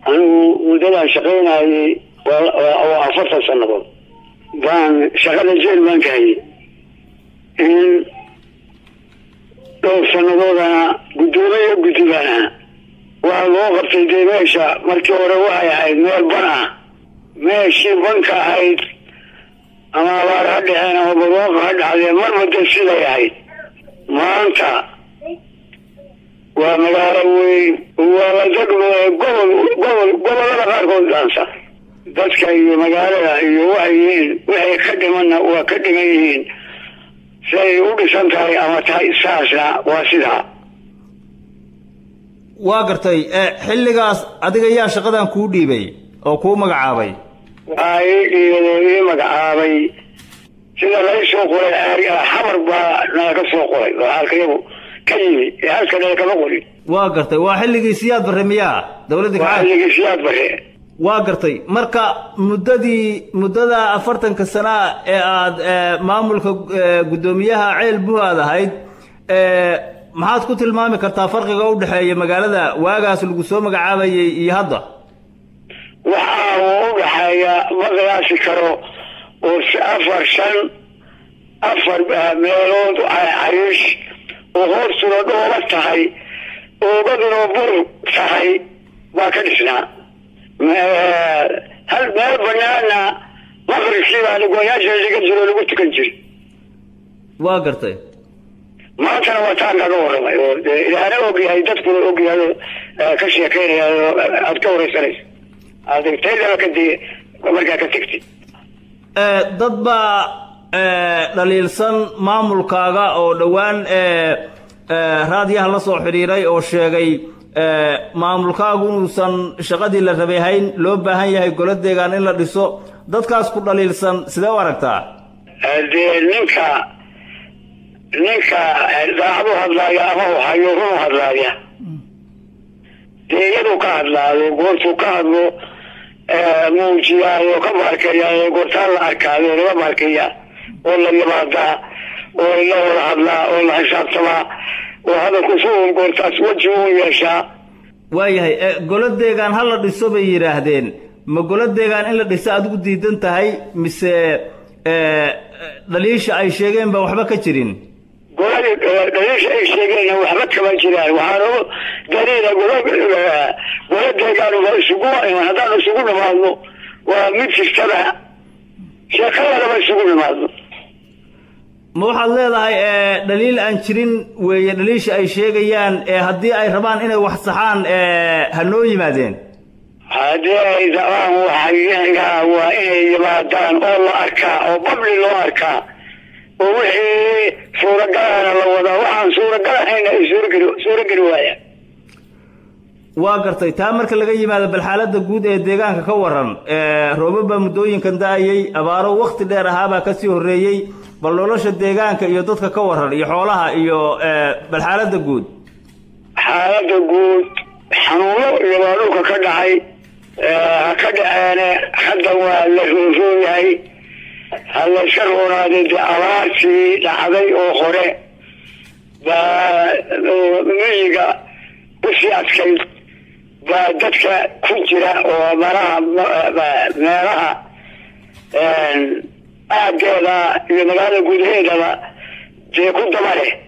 anigu muddadaan shaqaynayay waa afartan sannadood baan shaqada jeel baan ka hayay in dhowr sannadoodana guddoomiye guddi baan ahaa waxaa loo qabtay dee meesha markii hore waxay ahayd meel ban ah meeshii banka ahayd ama abaar ha dhaceen ama barwaaqa ha dhacdee marba dee siday ahayd maanta waa magaalo weyn waa la degmo gobol gobol gobolada qaarkood dhaansa dadka iyo magaalada iyo waxay yihiin waxay ka dhimanna waa ka dhiman yihiin siay u dhisan tahay ama tahay saasna waa sidaa waa gartay xilligaas adiga yaa shaqadan kuu dhiibay oo kuu magacaabay waxaa ii dhiibay oo ii magacaabay sida lai soo qoray xamar baa naga ka soo qoray oo xaalkayagu ka yimi ee halka naga kama qorin waa gartay waa xilligii siyaad barre miyaa dowladda waa xilligii siyaad bare waa gartay marka muddadii muddada afartanka sanaa ee aad maamulka guddoomiyaha ceel buhaad ahayd maxaad ku tilmaami kartaa farqiga u dhexeeya magaalada waagaas lagu soo magacaabayay iyo hadda waxaa uu u dhexeeya ma qiyaasi karo oo si afar shan afar meelood cariish oo hoostuna dhooba tahay oogaduna bur tahay baa ka dhisnaa hal meel banaana maqribkii baa goyaasha laga jiro lagu tukan jiri waa gartay maantana waa taan kaga waramay oo ilaana ogyahay dadkuna ogyahay ka sheekeynaya aad ka wareysanayso adegtaydaba kadib markaa ka tegtid dad baa dhaliilsan maamulkaaga oo dhowaan raadiyaha la soo xidhiiray oo sheegay maamulkaagu inuusan shaqadii la rabay hayn loo baahan yahay golo deegaan in la dhiso dadkaas ku dhaliilsan sidee u aragtaa dee ninka ninka daacadu hadlaaya ama u hayo runu hadlaaya dee iyaduu ka hadlaayo goortuu ka hadlo muujiyaayo ka baarkeeya goortaa la arkaayo laga baarkeeya oo la yimaadaa oo la wada hadlaa oo la xisaabtamaa oo hadalku si uun goortaas weji u yeeshaa waayahay golo deegaan ha la dhiso bay yidhaahdeen ma golo deegaan in la dhiso adigu diidan tahay mise dhaliisha ay sheegeen ba waxba ka jirin goladii dhaliisha ay sheegeenna waxba kama jiraan waxaanu daliila gola gola deegaanuba isugu iman haddaanu isugu nimaadno waa mid kastaba sheekadadaba isugu nimaadno ma waxaad leedahay dhaliil aan jirin weeye dhaliisha ay sheegayaan haddii ay rabaan inay wax saxaan ha noo yimaadeen haddii ay rabaan waxayagaa waa inay yimaadaan oo la arkaa oo babli loo arkaa oo wixii suuragalahana la wadaa waxaan suuragalahayna ay suurageli suurageli waayaan waa gartay taa marka laga yimaado bal xaaladda guud ee deegaanka ka waran roobab baa muddooyinkan da-ayay abaaro wakti dheer ahaabaa kasii horreeyey bal nolosha deegaanka iyo dadka ka waran iyo xoolaha iyo bal xaaladda guud xaaladda guud xanuuno iyo baa dhulka ka dhacay ha ka dhaceene hadda waa la roonroon yahay ha layska roonaaday dee abaartii dhacday oo hore baa miyiga usii adkayd baa dadka ku jira oo malaha meelaha aageeda iyo magaalada gudaheedaba dee ku daba leh